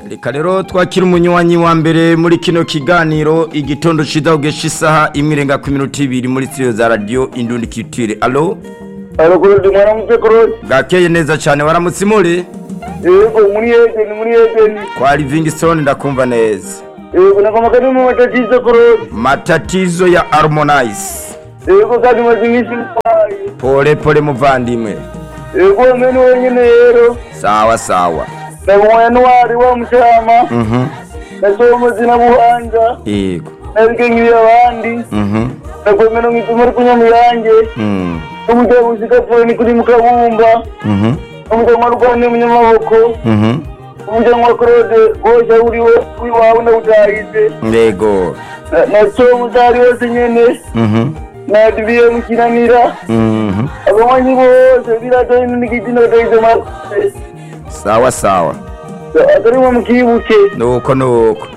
reka rero twakira umunywanyi wa mbere muri kino kiganiro igitondo cyiza ugesha isaha imwe irenga ku minota ibiri muri studio za radiyo indundi kitire alo alo kurundi mwaramutse kurundi bwakeye neza cyane waramutse imuri yego muri ejeni muri ejeni kwa livingston ndakumva neza yego nagomba kandi mu matatizo kurundi matatizo ya harmonize yego kandi maze iminsi ntwaye pole pole muvandimwe yego hamwe ni wenyine rero sawa sawa ndabonye n'uwari wa mucyama mhm nasohoye amazina buhanja yego nabike nk'iyo abandi mhm ndagomera mu ipima ari kunyamuyange mhm n'umugabo uzigapfuye ni kuri mukabumba mhm n'umugabo warwaniye umunyamaboko mhm umuryango wa claude wose uri we w'iwawe ndawutahize yego na tom utari wose nyene mhm na diviye mukinanira mhm abanywanyi bose biratoye n'igitsina batahize amase sawa sawa atari mwe mukibuke nuko nuko